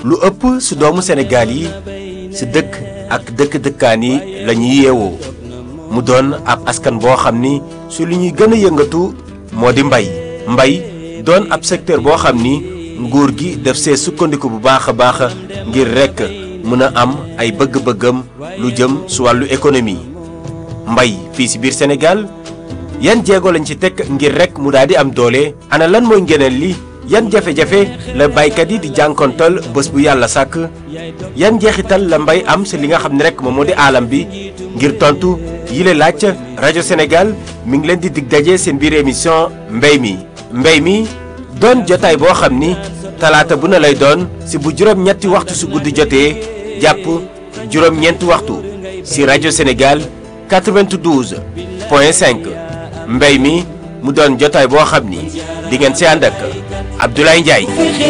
lu ëpp si doomu Sénégal yi si dëkk ak dëkk-dëkkaan yi la ñuy yeewoo mu doon ab askan boo xam ni su li ñuy gën a yëngatu moo di mbay mbay doon ab secteur boo xam ni nguur gi def see sukkandiku bu baax a baax ngir rekk mën a am ay bëgg-bëggam lu jëm su wàllu économie mbay fii si biir Sénégal yan jéego lañ ci teg ngir rekk mu daal di am doole ana lan mooy ngeneen li yan jafe-jafe la baykat yi di jànkontal bés bu yàlla sàkk yan njeexital la mbay am si li nga xam ne rekk moom moo di aalam bi ngir tontu yile laaj rajo Sénégal mi ngi leen di dig daje seen biir émission mbay mi mbay mi doon jotaay boo xam ni talaata bu na lay doon si bu juróom-ñetti waxtu su guddi jotee jàpp juróom-ñeenti waxtu si rajo Sénégal 92 point 5 mbay mi mu doon jotaay boo xam ni di ngeen si ànd ak Abdoulaye Ndiaye.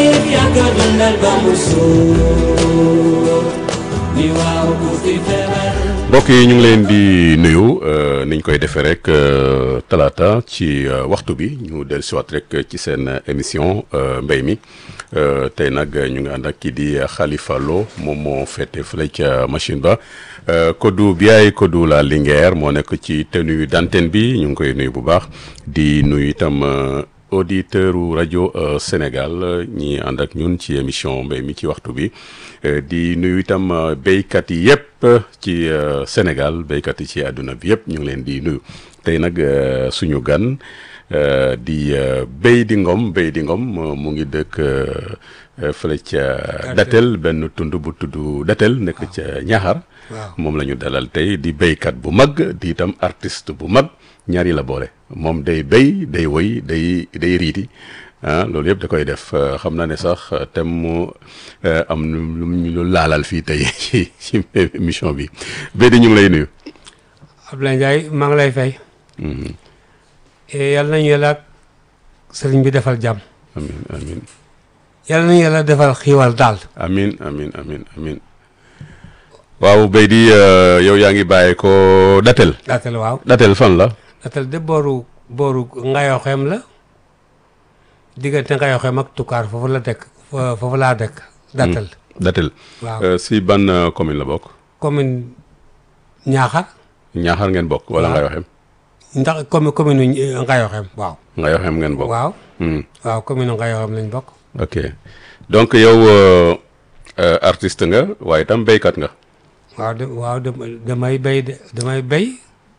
mbokk yi ñu ngi leen di nuyu niñ koy defee rek talaata ci waxtu bi ñu dellu siwaat rek ci seen émission mbay mi tey nag ñu ngi ànd ak kii di Khalifa Lo moom moo féete fële ca machine ba Kodou Biaye Kodou la Linguère moo nekk ci tenue d'antenne bi ñu ngi koy nuyu bu baax di nuyu itam auditeur u rajo Sénégal ñi ànd ak ñun ci émission mbay mi ci waxtu bi di nuyu itam béykat yi yëpp ci Sénégal béykat yi ci àdduna bi yëpp ñu ngi leen di nuyu tey nag suñu gan di béy di ngom béy di ngom mu ngi dëkk fële ca Datel benn tund bu tudd Datel nekk ca Ñaxar moom la ñu dalal tey di béykat bu mag di itam artiste bu mag ñaari la boole moom day béy day woy day day riiti ah loolu yëpp da koy def xam naa ne sax tem mu am lu ñu laalal fii tey ci ci émission bi béy di ñu ngi lay nuyu. Abdoulaye Ndiaye maa ngi lay fay. yal nañu yàlla ak sëriñ bi defal jàmm. amiin amiin. yal nañu yàlla defal xiiwal daal. amiin amiin amiin amiin. waaw béy di yow yaa ngi bàyyi ko Datel. Datel waaw. Datel fan la. Datel de booru booru Ngayoxeem la diggante Ngayoxeem ak Toucar foofu la dëkk foofu laa dëkk. Datel. Datel. waaw si ban commune la bokk. commune Ñaaxar. Ñaaxar ngeen bokk. wala waaw. Ngayoxeem. ndax commune commune Ngayoxeem waaw. Ngayoxeem ngeen bokk. waaw Hmm. waaw commune Ngayoxeem lañ bokk. ok donc yow artiste nga waaye itam béykat nga. waaw de waaw de- damay béy de damay béy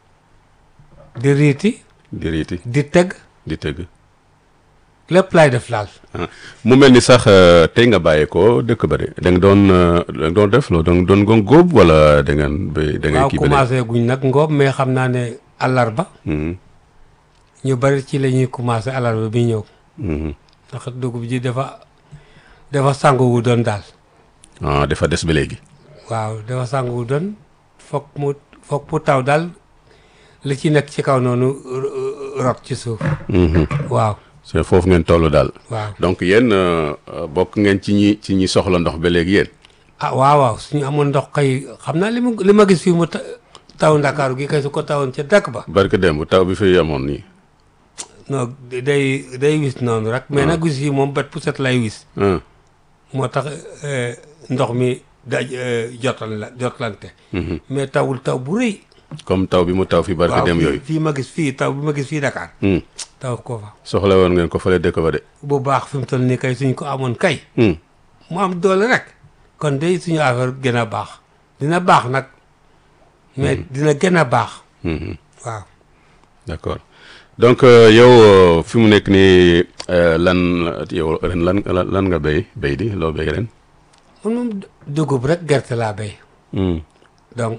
di riiti di riiti di tëgg di tëgg. lépp laay def laal. ah mu mel ni sax tey nga bàyyee ko dëkk ba de da nga doon da nga doon def loolu da nga doon gon góob wala da ngeen béy da ngay waaw kii ba léegi. commencé guñ nag ngoob mais xam naa ne àllarba Mhm, ñu bari ci la ñuy commencé àllarba bi ñëw mhm. ndax dugub ji dafa dafa sangu wu doon daal ah dafa des ba léegi. waaw dafa sangu wu doon foog mu foog mu taw daal li ci nekk ci kaw noonu ro- rot ci suuf Mhm. waaw c'est foofu ngeen toll daal. waaw donc yéen euh, euh, bokk ngeen ci ñi ci ñi soxla ndox ba léegi yéen. ah waaw waaw suñu amoon ndox kay xam naa li mu li ma gis fii mu ta- taw ndakaaru gi kay su ko tawoon ca dëkk ba barke démb taw bi fi amoon nii. non day day wis noonu rek mais nag wis yi moom bët bu set lay wis ah moo tax eh, ndox mi daj eh, jotal la jotlante mhm. mais tawul taw bu rëy comme taw bi mu taw fi barke waaw démb fii- yooyu. fii ma gis fii taw bi ma gis fii Dakar Hmm. taw ko fa soxla woon ngeen ko fële dëkk ba de. bu baax fi mu toll nii kay suñ ko amoon kay Hmm. mu am doole rek kon day suñu affaire gën a baax dina baax nag mais dina gën a baax Mhm. waaw d'accord donc euh, yow euh, fi mu nekk nii euh, lan yow ren lan lan lan nga béy béy di loo béy ren. man moom dugub rek gerte laa béy Hmm. donc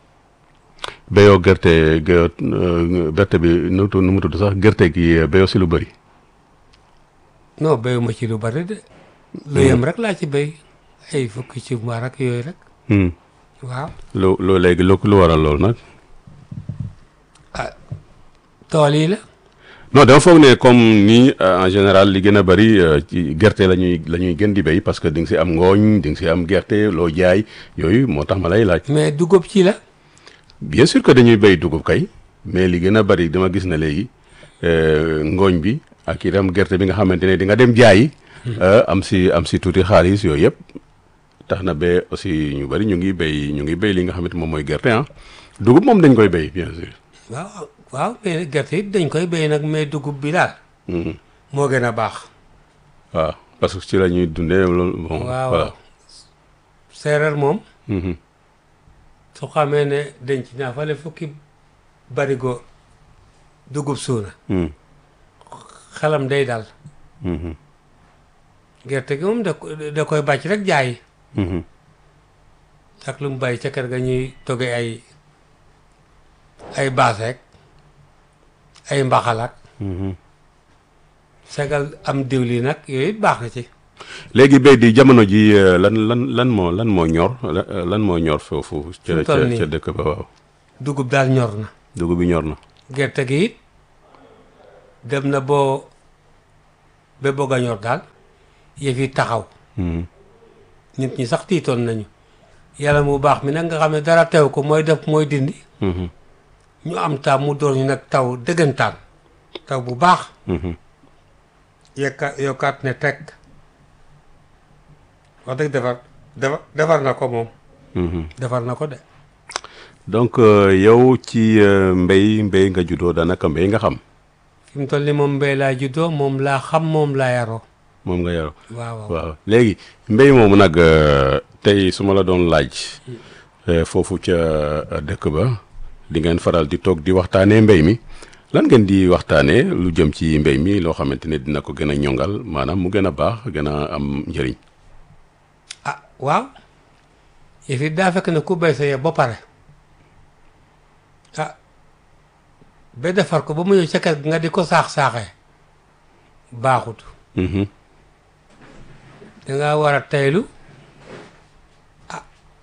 béyoo gerte ge- euh, gerte bi nu mu tudd nu mu tudd sax gerte gi euh, béyoo si lu bëri. non béyuma ci lu bari de lu yem rek laa ci béy ay fukki ci mbaar ak yooyu rek Hmm. waaw lu lu léegi lu lu waral loolu nag. tool yi la non dama foog ne comme nii euh, en général li gën a bëri euh, ci gerte la ñuy la ñuy gën di béy parce que di nga si am ngooñ di nga si am gerte loo jaay yooyu moo tax ma lay laaj. mais dugub ci la bien sûr que dañuy béy dugub kay mais li gën a bëri dama gis ne léegi euh, ngooñ bi ak itam gerte bi nga xamante ne di nga dem jaayi. euh, am si am si tuuti xaalis yooyu yëpp tax na ba aussi ñu bari ñu ngi béy ñu ngi béy li nga xamante moom mooy gerte ah dugub moom dañ koy béy bien sûr. waaw waaw mais gerte it dañ koy béy nag mais dugub bi daal Mhm. moo gën a baax waaw parce que ci la ñuy dundee loolu bon. waaw voilà. séeréer moom Mhm. su xamee ne denc naa fale fukki barigo dugub suuna Mhm. xelam day dal Mhm. gerte gi moom da ko- da koy bàcc rek jaay Mhm. ak lu mu bàyyi ca kër ga ñuy toggee ay ay baaseek ay mbaxalak Mhm. segal am diwli nag yooyu it baax na ci léegi béy di jamono ji euh, lan lan lan moo lan moo ñor la- euh, lan moo ñor foofu. ca mu ca toll nii. ca dëkk ba waaw dugub daal ñor na dugub bi ñor na. gerte gi it dem na boo ba bëgg a ñor daal yëf yi taxaw Mhm. nit ñi sax tiitoon nañu yàlla mu baax mi nag nga xam ne dara teew ko mooy def mooy dindi Mhm. ñu am taam mu door ñu nag taw dëggantaan taw bu baax Mhm. yekka yokkaat ne teg wax dëgg defar defar defar na ko moom Mhm. defar na ko de donc euh, yow ci euh, mbéy mbéy nga juddoo daanaka mbéy nga xam fi mu toll ni moom mbéy laa juddoo moom laa xam moom laa yaroo moom nga yaroo. waaw waaw waaw léegi mbéy moomu nag euh, tey su ma la doon laaj euh, foofu ca euh, dëkk ba di ngeen faral di toog di waxtaanee mbéy mi lan ngeen di waxtaanee lu jëm ci mbéy mi loo xamante ne dina ko gën a ñongal maanaam mu gën a baax gën a am njëriñ. ah waaw yëf it daa fekk ne ku béy sa yëf ba pare ah ba defar ko ba mu ñëw ca kër gi nga di ko saax-saaxee baaxut Mhm. dangaa war a teylu ah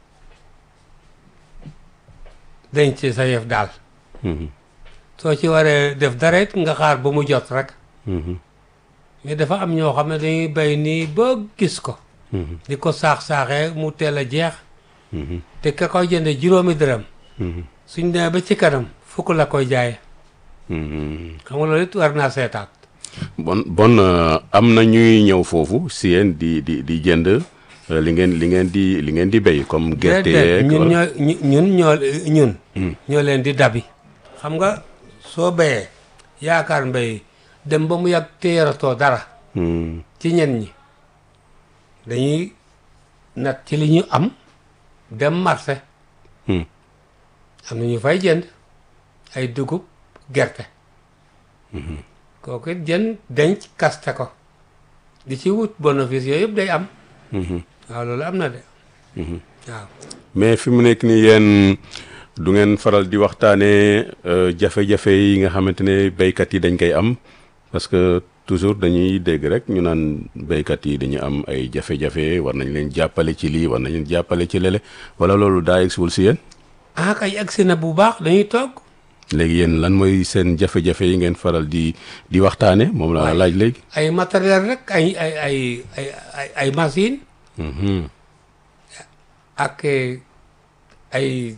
denc sa yëf daal Mhm. soo ci waree def dara it nga xaar ba mu jot rek Mhm. mais dafa am ñoo xam ne dañuy bay nii ba gis ko Mhm. di ko saax-saaxee mu teel a jeex Mhm. te ka koy jënde juróomi dërëm Mhm. suñ demee ba ci kanam fukk la koy jaaye Mhm. xam nga loolu it war naa seetaat bon bon euh, am na ñuy ñëw foofu si yéen di di di jënd euh, li ngeen li ngeen di li ngeen di béy comme gerte déedéet yeeg ñun wala- ñoo ñu- ñun ñoo ñun Mm. ñoo leen di dabi xam nga soo béyee yaakaar mbéy dem ba mu yàgg te yaratoo dara Mhm. ci ñen ñi dañuy nat ci li ñu am dem marché Hmm. am na ñu fay jënd ay dugub gerte kooku it jënd denc kaste ko di ci wut bénéfice yooyu yëpp day am Mhm. waaw loolu am na de Mhm. waaw mais fi mu nekk nii yéen du ngeen faral di waxtaanee euh, jafe-jafe yi nga xamante ne béykat yi dañ koy am parce que toujours dañuy dégg rek ñu naan béykat yi dañu am ay jafe-jafe war nañ leen jàppale ci lii war nañ leen jàppale ci lele wala loolu daa yegsiwul si yéen ah kay agsi na bu baax dañuy toog léegi yéen lan mooy seen jafe-jafe yi ngeen faral di di waxtaane moom laa Waay. laaj léegi. ay matériel rek ay ay ay ay ay ay machine Mhm. ak eh, ay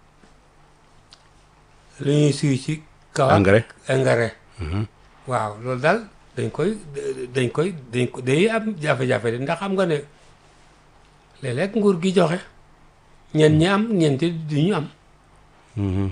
lu ñuy suy ci kaw engrais. engrais waaw loolu daal dañ koy dañ koy dañ ko day am jafe-jafe de ndax xam nga ne léeg-léeg nguur gi joxe ñen ñi am ñeenti du ñu am Mhm.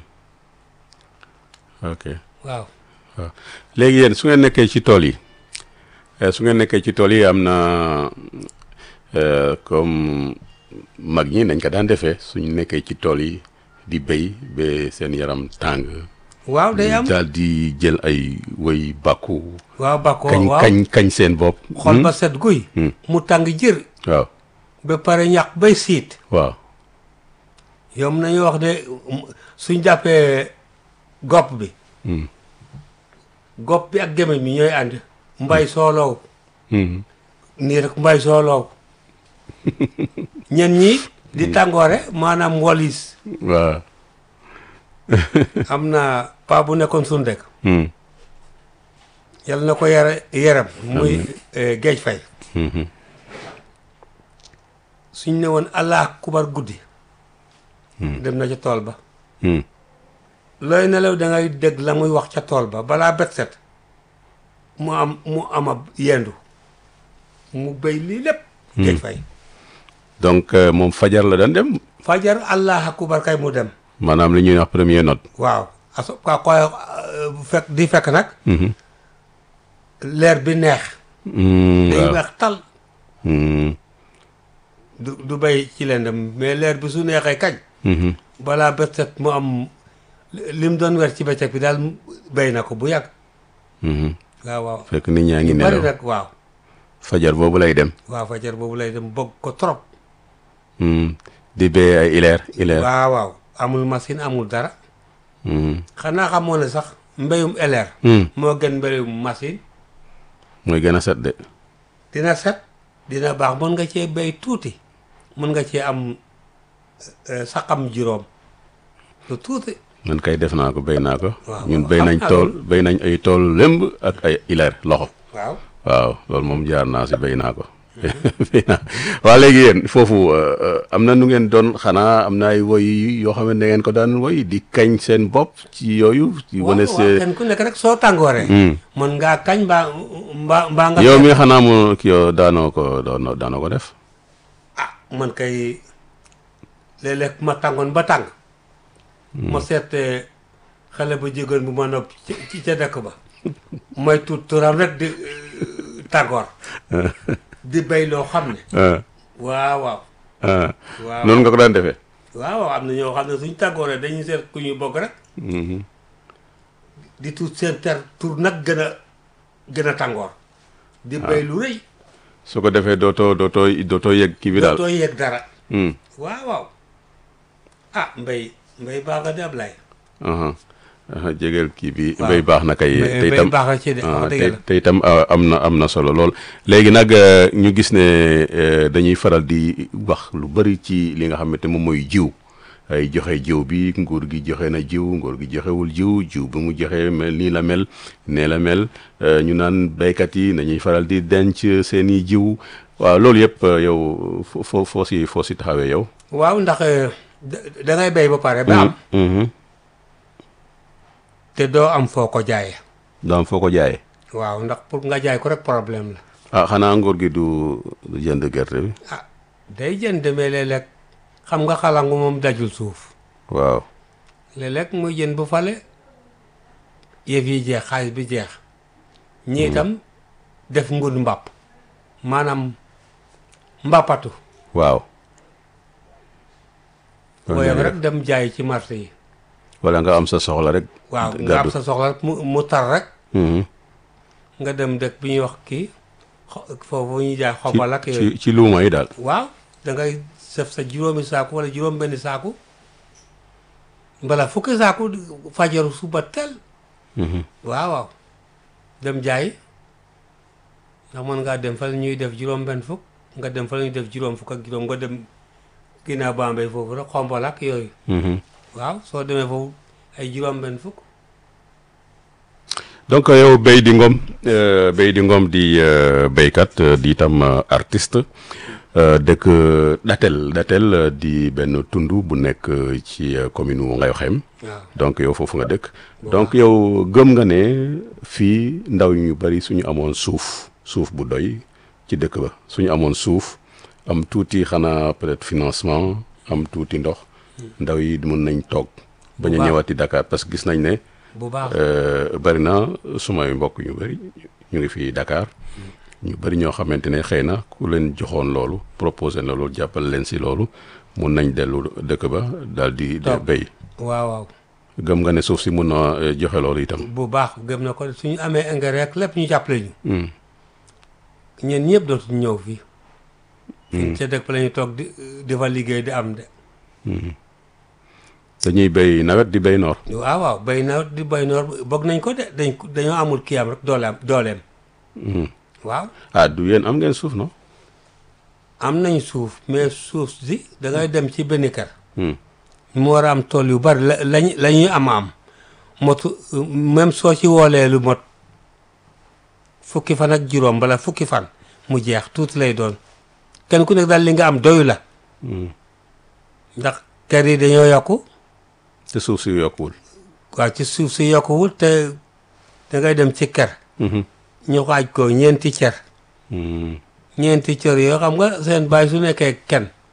ok waaw waaw léegi yéen su ngeen nekkee ci tool yi eh, su ngeen nekkee ci tool yi am na euh, comme mag ñi nañ ko daan defee suñu nekkee ci tool yi di béy ba seen yaram tàng. waaw day am daal di jël ay woy bàkku. waaw bako kañ waaw kañ kañ seen bopp. xol Hmm? ba set guy Hmm. mu tàng jër waaw ba pare ñax bay siit waaw. yow mën nañu wax ne suñ jàppee gopp bi Hmm. gopp bi ak gémmiñ mi ñooy ànd mbay sooloow Mhm. nii rek mbay sooloow ñen ñi di tàngoore maanaam walis waaw. am na paa bu nekkoon suñu dëkk Hmm. yàlla na ko yare yaram muy eh, géej fay Mhm. suñ ne woon allah kubar guddi dem na ca tool ba Hmm. looy nelaw da ngay dégg la muy wax ca tool ba balaa bet set mu am mu am ab yendu mu béy lii lépp géej fay donc euh, moom fajar la daan dem fajar allah akubar kay mu dem maanaam li ñuy wax premier note. waaw aso ka koy euh, bu fekk di fekk nag leer bi neex Mm, day waaw weex tal Mm, du du bay ci lendam mais leer bi su neexee kañ mhm. balaa bët set mu am li mu doon weer ci bëccëg bi daal béy na ko bu yàgg Mhm. waaw waaw fekk nit ñaa ngi bari nelaw nag waaw fajar boobu lay dem. waaw fajar boobu lay dem bëgg ko trop Mm, di béy ay ileer ileer. waaw waaw amul machine amul dara Mm, xanaa xamoo ne sax mbéyum eleer mm. moo gën mbéyum machine mooy gën a set de. dina set dina baax mën nga cee béy tuuti mën nga cee am euh, saxam juróom lu tuuti man kay def naa ko béy naa ko. Waaw, ñun waaw, béy xam nañ naa tool loolu. béy nañ ay tool lëmb ak ay ileer loxo. waaw waaw loolu moom jaar naa si béy naa ko. béy naa waa léegi yéen foofu euh, euh, am na nu ngeen doon xanaa am na ay woy yoo xam ne da ngeen ko daan woy di kañ seen bopp ci yooyu. ci waaw wane waaw see kenn ku nekk rek soo tàngooree Hmm. mën ngaa kañ mbaa mbaa mbaa nga yow mi xanaa mu ki yow daanoo ko daanoo daanoo ko def. ah man kay léeg-léeg ma tàngoon ba tàng ma seet eh, xale bu jigéen bu ma nopp ci ci ca dëkk ba mooy tuut turam rek di eh, tàngoor di béy loo xam ne ah waaw waaw ah waaw noonu nga ko daan defee. waaw waaw am na ñoo xam ne suñ tàngooree dañuy seet ku ñuy bokk rek Mhm. di tuut seen ter tur nag gën a gën a tàngoor di béy lu rëy su ko defee dootoo dootoo dootoo yëg kii bi daal. dootoo yëg dara Hmm. waaw waaw ah mbay mbay baax nga de Ablaye aha aha jegeel kii bi Waaw. mbay baax na kay mbay te mbay itam baax na ci de ah, wax dëgg te la te itam ah, am na am na solo lool léegi nag euh, ñu gis ne euh, dañuy faral di wax lu bari ci li nga xamante moom mooy jiw ay joxe jiw bi nguur gi joxe na jiw nguur gi joxewul jiw jiw bi mu joxe mel nii la mel nee la mel euh, ñu naan béykat yi nañuy faral di denc seen i jiw waaw loolu yëpp euh, yow foo foo foo si foo si taxawee yow. waaw ndax eh, da da ngay béy ba pare ba am Mhm. te doo am foo ko jaayee daam foo ko jaayee. waaw ndax pour nga jaay ko rek problème la ah xanaa nguur gi du du jënd gerte bi. ah day jënd mais léeg-léeg xam nga xalangu moom dajul suuf waaw. léeg-léeg muy jën bu fale yëf yi jeex xaalis bi jeex ñii itam def ngun mbàpp maanaam mbàppatu waaw. booyam rek dem jaay ci marché yi wala nga am sa soxla rek. waaw nga am gàddu. sa soxla rek mu mu tar rek Mhm. nga dem dëkk bi ñuy wax kii xo- foofu ñuy jaay xobal ak ci yooyu ci ci luuma yi daal. waaw da ngay def sa juróomi saaku wala juróom benn saaku mbala fukki saaku fajaru suba tel Mhm. waaw waaw dem jaay ndax mën ngaa dem fa la ñuy def juróom benn fukk nga dem fa la ñuy def juróom fukk ak juróom nga dem ginnaaw Bambey foofu rek xombal ak yooyu Mhm. waaw soo demee foofu ay juróom benn fukk donc yow Béy di Ngom euh, Béy di Ngom di euh, béykat euh, di itam euh, artiste euh, dëkk Datel Datel euh, di benn tund bu nekk euh, ci euh, commune wu Ngayokhem waaw donc yow foofu nga dëkk donc yow gëm nga ne fii ndaw ñu bari suñu amoon suuf suuf bu doy ci dëkk ba suñu amoon suuf am tuuti xanaa peut-être financement am tuuti ndox ndaw yi mën nañ toog bañ a baax. ñëwaati Dakar parce que gis nañ ne bu baax euh, bari na sumay mbokk ñu bari ñu ngi fii Dakar ñu bari ñoo xamante ne xëy na ku leen joxoon loolu proposé na loolu jàppale leen si loolu mun nañ dellu dëkk ba daal di de Toog. béy waaw waaw gëm nga ne suuf si mun na eh, joxe loolu itam. bu baax gëm na ko suñu amee engrais rek lépp ñu jàppale ñu Hmm. ñeen ñëpp dootuñu ñëw fii ca dëkk ba la ñu toog di di fa liggéey di am de dañuy béy nawet di béy noor. waaw waaw béy na di béy noor bëgg nañ ko de dañ ko- dañoo amul kii am rek dooleem dooleem Hmm. waaw ah du yéen am ngeen suuf non. am nañ suuf mais suuf si da ngay dem ci benn kër Hmm. mu war a am tool yu bari la lañ la ñuy am am motu même soo ci woolee lu mot fukki fan ak juróom bala fukki fan mu jeex tuuti lay doon kenn ku nekk daal li nga am doyu la Hmm. ndax kër yi dañoo yokku te suuf si yokkuwul. waaw ci suuf si yokkuwul te da ngay dem ci kër Mhm. ñu xaaj ko ñeenti cër Hmm. ñeenti cër yoo xam nga seen baay su nekkee kenn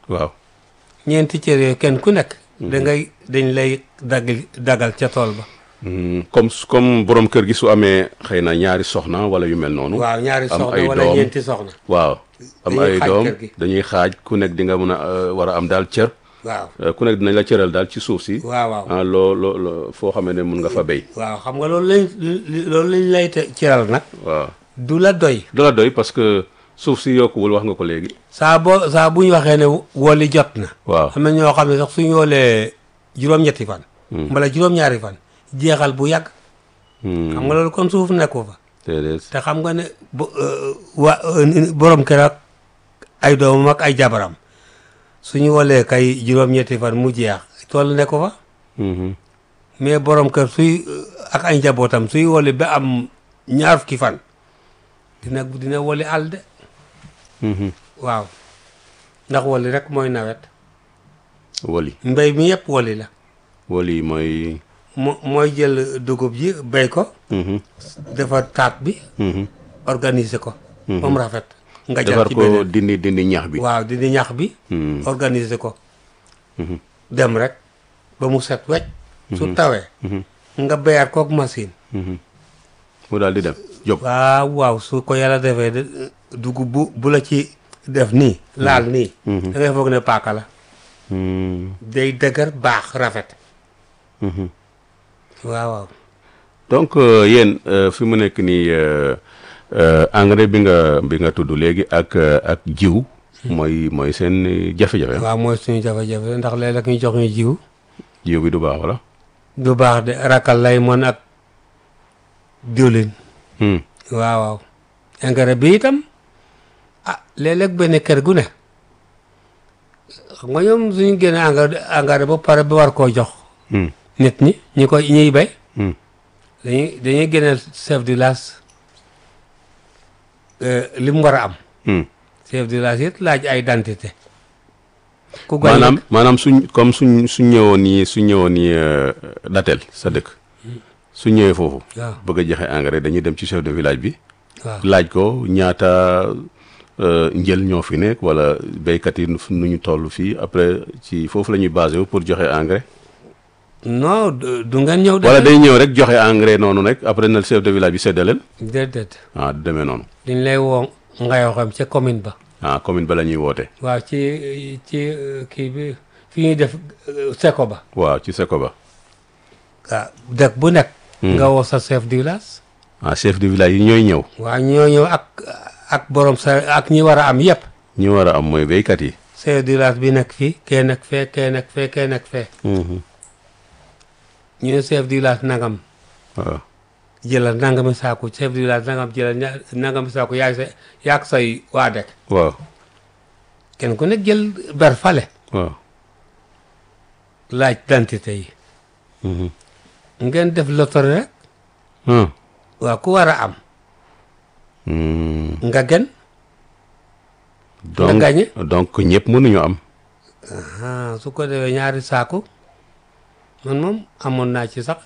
waaw ñeenti cër yooyu kenn ku nekk da ngay dañ lay dagg dagal ca tool ba Hmm, comme su- comme borom kër gi su amee xëy na ñaari soxna wala yu mel noonu waaw ñaari am soxna ay wala doom. ñeenti soxna waaw am Dañuy ay xaaj doom kër gi. dañuy xaaj ku nekk di nga mën a euh, war a am daal cër waaw Euh, ku nekk dinañ la cëral daal ci suuf si waaw waaw ah loo loo loo foo xamee ne mun nga fa béy waaw xam nga loolu lañ li- loolu lañ lay te ciral nag waaw du la doy du la doy parce que suuf si yokkuwul wax nga ko léegi saa boo saa bu ñu waxee ne woli jot na waaw am na ñoo xam ne sax suñu woolee juróom-ñetti fan wala juróom-ñaari fan jeexal bu yàgg Hmm, xam nga loolu kon suuf nekku fa déedéet te xam nga ne bo wa borom kër ak ay doomam ak ay jabaram suñu wolee kay juróom-ñetti fan mu jeex tool nekku fa Mhm, mais borom kër suy ak ay njabootam suy woli ba am ñaar fukki fan dina dina woli àll de mhm. waaw ndax woli rek mooy nawet woli mbéy mi yëpp woli la woli mooy mo mooy jël dugub ji béy ko mhm, defar taat bi mhm. organiser ko ba mu rafet nga jar defar ci ko beneen dindi dindi ñax bi waaw di di ñax bi Hmm, organiser ko mhm, dem rek ba mu set wecc su tawee mhm, nga béyaat kook machine mhm. mu daal di dem jóg waaw waaw su ko yàlla defee de dugub bu bu la ci def nii laal nii da ngay foog ne paaka la Hmm, day dëgër baax rafet mhm. waaw waaw donc euh, yéen euh, fi mu nekk nii euh, euh, engrais bi nga bi nga tudd léegi ak euh, ak jiw mooy mooy seen jafe-jafe waaw mooy suñu jafe-jafe ndax léeg-léeg ñu jox ñu jiw jiw bi du baax wala du baax de rakal lay mën ak diwlin Hmm, waaw waaw engrais bi itam ah léeg-léeg benn kër gu ne xam nga ñoom suñu génne engrais engrais ba pare ba war koo jox hmm, nit ñi ñi koy ñiy bay hmm. dañuy dañuy génne chef du village li mu war a am Hmm. chef du village it laaj ay identité ku gañ maanaam maanaam suñ comme suñ suñ ñëwoon nii suñ ñëwoon nii euh, datel sa dëkk suñ ñëwee foofu waaw bëgg a joxe engrais dañuy dem ci chef de village bi waaw laaj ko ñaata euh, njël ñoo fi nekk wala béykat yi nu ñu toll fii après ci foofu la ñuy basé wu pour joxe engrais non du du ngeen ñëw wala de day ñëw rek joxe engrais noonu rek après na chef de village bi séddaleen déedéet ah du demee noonu dañ lay woo ngayoo xam ca commune ba ah commune ba la ñuy woote waaw ci ci euh, kii bi fi ñuy def euh, seko ba waaw ci seko ba waaw dëkk bu nekk nga woo sa chef du village ah chef de village yi ñooy ñëw waaw ñoo ñëw ak ak borom sa ak ñi war a am yëpp ñi war a am mooy béykat yi chef du village bi nekk fii kee nekk fee kee nekk fee kee nekk fee ñu ne chef du village nangam waaw jëlal nangami saaku chef du village nangam jëlal ña- nangami saaku yaay sa yaag say waa dëkk waaw kenn ku nekk jël ber fale waaw laaj identité yi Mhm. ngeen def loterie rek ah waaw ku war a am Hmm. nga gen donc gagné. donc ñëpp mënuñu am ah su ko defee ñaari saaku man moom amoon naa ci sax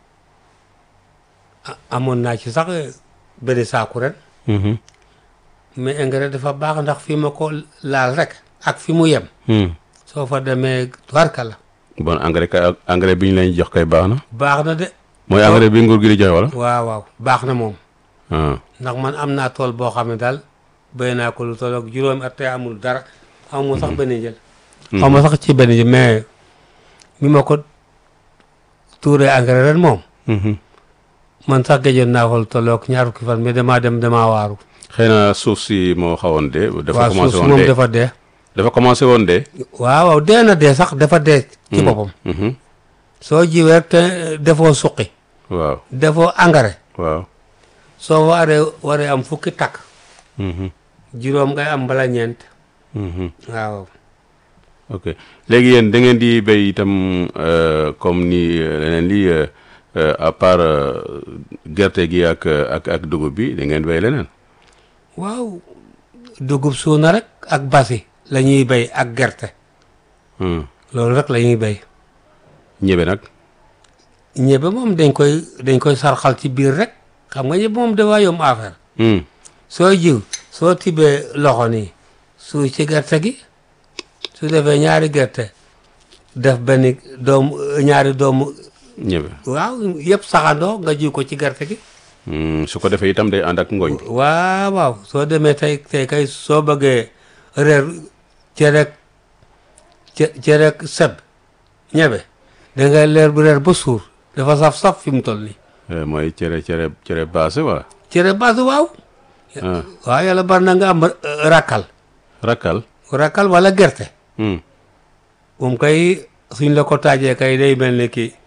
a- amoon naa ci sax benn saaku ren Mhm. mais engrais dafa baax ndax fi ma ko laal rek ak fi mu yem Hmm. soo fa demee tubarka la bon engrais kay engrais bi ñu leen jox kay baax na baax na de mooy engrais bi nguur gi di joxe wala waaw waaw baax na moom ah ndax man am naa tool boo xam ne daal béy naa ko lu tolloog juróomi at te amul dara amul sax benn jël xaw ma sax ci benn jël mais bi ma ko tuuree engrais ren moom Mhm. man sax géjoon naa ko lu tolloog ñaar fukki fan mais damaa dem damaa waaru xëy na suuf si moo xawoon de dafa waaw suuf commencé si woon moom de dafa dee dafa commencé woon de waaw waaw dee na dee sax dafa dee ci boppam Mhm. soo jiwee rek te defoo suqi waaw defoo engrais waaw soo waree waree am fukki takk Mhm. juróom ngay am bala ñeent Mhm. waaw ok léegi yéen da ngeen di béy itam euh, comme ni euh, leneen li euh, euh, à part euh, gerte gi ak ak ak dugub bi da ngeen béy leneen waaw dugub suuna rek ak basi la ñuy béy ak gerte Hmm. loolu rek la ñuy béy ñebe nag ñebe moom dañ koy dañ koy sarxal ci biir rek xam nga ñebe moom dafa yomb affaire Hmm. soo jiw soo tibbee loxo nii suuy ci gerte gi su defee ñaari gerte def benn doomu ñaari doomu ñebe waaw yëpp saxandoo nga jiw ko ci gerte gi Hmm, su ko defee itam day ànd ak ngooñ bi waaw waaw soo demee tey tey kay soo bëggee reer cerek ce cerek seb ñebe da ngay leer bu reer ba suur dafa saf-saf fi mu toll nii Eh, mooy cere cere cere baase wala cere base waaw ah waaw yàlla bari na nga am euh, rakkal rakkal rakkal wala gerte Hmm, moom kay suñ la ko taajee kay day mel ni kii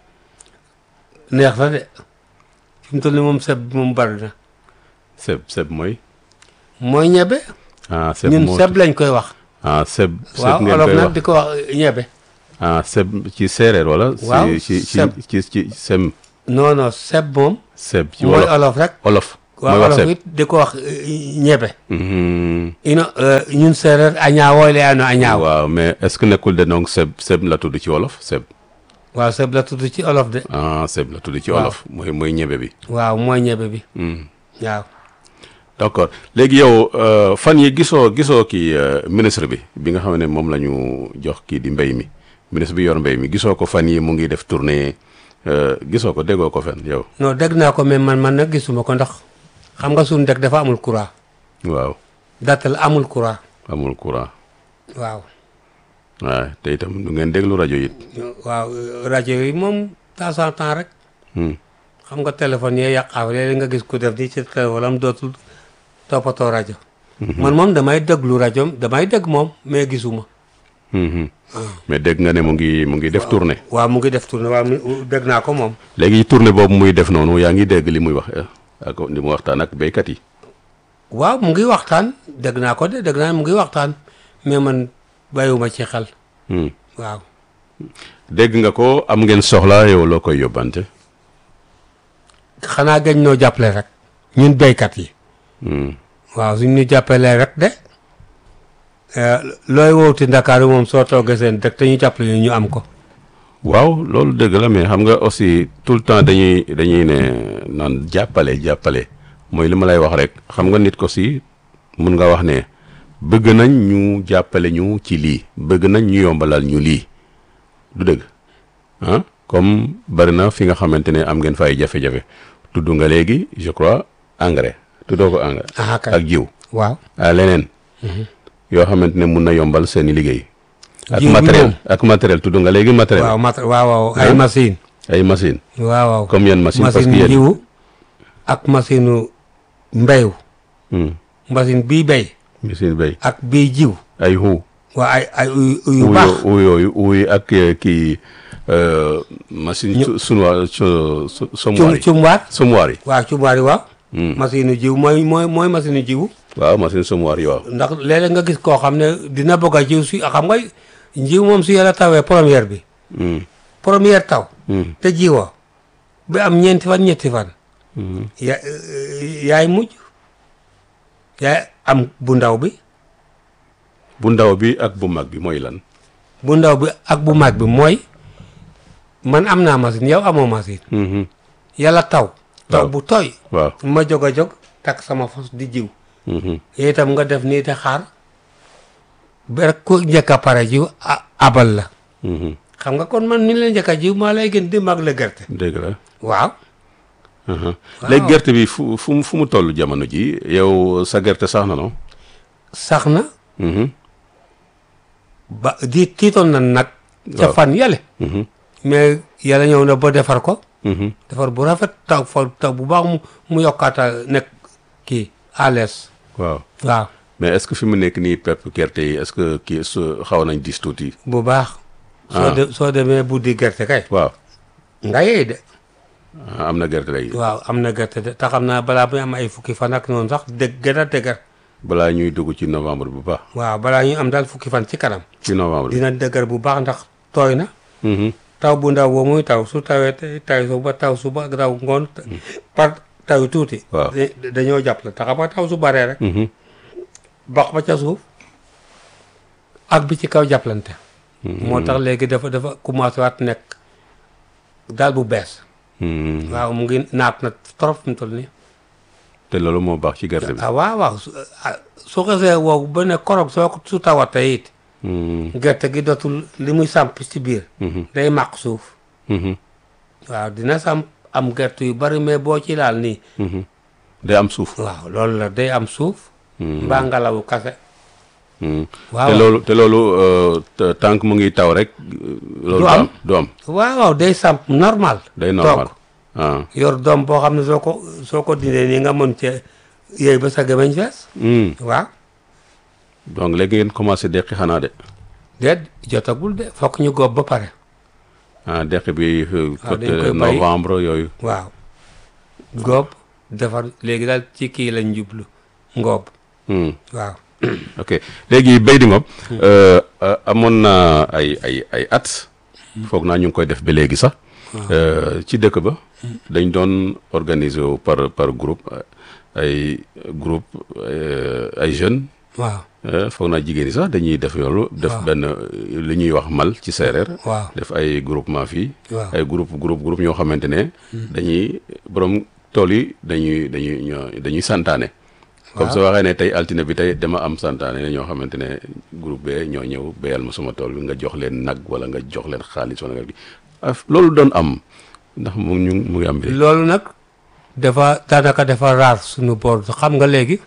neex na de fi mu toll nii moom seb bi moom bari na seb seb mooy mooy ñebe ah seb ñun moo seb lañ koy wax ah seb seb waaw ngeen olof koy nag wax di ko wax ñebe ah seb ci séeréer wala Waaw, ci ci ci seb. ci ci sem non non seb moom seb ci mooy wolof olof rek olof mooy waaw wax olof seb it di ko wax euh, ñebe Mhm. ino euh, ñun séeréer a ñaawoo le ano a ñaaw waaw mais est-ce que nekkul de donc seb seb la tudd ci wolof seb waaw seb la tudd ci olof de ah seb la tudd ci Waaw. wolof mooy mooy ñebe bi waaw mooy ñebe bi Hmm. waaw d'accord léegi yow euh, fan yi gisoo gisoo kii euh, ministre bi bi nga xam ne moom la ñu jox kii di mbéy mi ministre bi yor mbéy mi gisoo ko fan yi mu ngi def tournée euh, gisoo ko déggoo ko fen yow non dégg naa ko mais man man nag gisuma ko ndax xam nga suñu dëkk dafa amul courant waaw dattal amul courant amul courant waaw waaw te itam du ngeen déglu rajo it waaw euh, rajo yi moom temps en temps rek Hmm. xam nga téléphone yee yàqaaw léeg nga gis ku def ni ci téléphone am dootul toppatoo rajo man moom damay déglu rajo damay dégg moom mais gisuma Mhm. mais dégg nga ne mu ngi mu ngi def tournée waaw mu ngi def tournée waaw mu- dégg naa ko moom léegi tournée boobu muy def noonu yaa ngi dégg li muy wax eh, ak li mu waxtaan ak béykat yi waaw mu ngi waxtaan dégg naa ko de dégg naa mu ngi waxtaan mais man bàyyiwuma ci xel Hmm. waaw dégg nga ko am ngeen soxla yow loo koy yóbbante xanaa gañ noo jàppale rek ñun béykat yi Hmm. waaw suñ ñu jàppalee rek de eh, looy wowti Ndakaaru moom soo toogee seen dëkk te ñu jàppale ñu ñu am ko waaw loolu dëgg la mais xam nga aussi tout le temps dañuy dañuy ne naan jàppale jàppale mooy li ma lay wax rek xam nga nit ko si mun nga wax ne bëgg nañ ñu jàppale ñu ci lii bëgg nañ ñu yombalal ñu lii du dëgg ah comme bari na fi nga xamante ne am ngeen fay jafe-jafe tudd nga léegi je crois engrais tuddoo ko engrais ah kay ak jiw waaw ah leneen yoo xamante ne mun na yombal seeni liggéey ak Jiw bi matériel moom. ak matériel tudd nga léegi matériel waaw mat waaw waaw ay Hein? machine ay machine waaw waaw comme yan machine parce que machine yéen jiwu ak machine mbéyu Hmm, machine bii béy machine bay ak bii jiw ay xuu waa ay ay uy uy yu uy baax uy yooyu uy ak eh, kii euh, machine Ñu- su sunuwaar su su cum sumuwaar yi cumwaar sumuwaar yi waaw cumwaar yi waaw Hmm. machine jiw mooy mooy mooy machine jiwu waaw machine sumuwaar yi waaw ndax léeg-léeg nga gis koo xam ne dina bëgg a jiw si xam nga njiw moom su yàlla tawee première bi Hmm, première taw hmm, te jiwoo ba am ñeenti fan ñetti fan hmm. ya yaay mujj yaay am bu ndaw bi bu ndaw bi ak bu mag bi mooy lan bu ndaw bi ak bu mag bi mooy man am naa machine yow amoo machine Mhm, yàlla taw taw Waaw. bu tooy waaw ma jóg a jóg takk sama fos di jiw Mhm, yooyu itam nga def nii te xaar ba rek ku njëkk a pare jiw a abal la mhm. xam nga kon man mi la njëkk a jiw maa lay gën di mag la gerte dégg la waaw Mhm. léegi gerte bi fu fu mu fu mu toll jamono ji yow sa gerte sax na no sax na Mhm, ba di tiitoon na nag ca Waaw. fan yale mhm, mais yàlla ñëw na ba defar ko mhm. defar bu rafet taw fa taw bu baax mu mu yokkaata nekk kii à l'aise waaw waaw mais est-ce que fi mu nekk nii pepp gerte yi est-ce que kii su xaw nañ dis tuuti bu baax soo Ah. de soo demee buddi gerte kay waaw nga yey de ah, am na gerte léegi waaw am na gerte de te xam naa balaa muy am ay fukki fan ak noonu sax dëgg gën a dëgër balaa ñuy dugg ci novembre bu baax waaw balaa ñuy am daal fukki fan ci kanam ci novembre bi dina dëgër bu baax ndax tooy na Mhm, taw bu ndaw boobu muy taw su tawee tey taw suba taw suba ak taw ngoon par taw tuuti Waaw. da- dañoo jàpp la te xam nga taw su baree rek mhm, bax ba ca suuf ak bi ci kaw jàppalante moo tax léegi dafa dafa commencé waat nekk daal bu bees mhm. waaw mu ngi naat na trop fi mu toll nii te loolu moo baax ci gerte bi ah waaw waaw su ah, su xasee wow ba ne korog soo ko su tawatee it Mhm. gerte gi dootul li muy samp ci biir Mhm. day màq suuf Mhm. waaw dina samp am gerte yu bari mais boo ci laal nii Mhm. day am suuf. waaw loolu la day am suuf mbaa ngelawu kase Mhm. waaw te loolu te loolu euh, te- tant que mu ngi taw rek. euh, loolu Du am. du am waaw waaw day samp normal day normal. toog ah. yor doom boo xam ne soo ko soo ko dindee nii nga mën cee yéey ba sa gémmiñ fees Mhm. waaw donc léegi ngeen commencé deqi xanaa de. déet jotagul de fokk ñu góob ba pare ah deqi bi euh, waaw, dañ côté koy bàyyi. novembre yooyu. waaw góob defar léegi daal ci kii lañ jublu ngoob Mhm. waaw ok léegi béy di ngob euh, euh, amoon na ay ay ay at foog naa ñu ngi koy def ba léegi sax euh, ci dëkk ba dañ doon organiser wu par par groupe euh, ay groupe euh, ay jeunes waaw euh, foog naa jigéen ñi sax dañuy def yoolu def waaw. benn euh, li ñuy wax mal ci séeréer waaw def ay groupement fii waaw ay groupe groupe groupe ñoo xamante ne dañuy borom tool yi dañuy dañuy ñoo dañuy santaane comme Waaw. soo waxee ne tey altine bi tey dama am santaane ne ñoo xamante ne groupe bee ñoo ñëw béyal ma suma tool bi nga jox leen nag wala nga jox leen xaalis wala nga gi ah loolu doon am ndax mu ñu mu ngi am bi loolu nag dafa daanaka dafa raar suñu boor xam nga léegi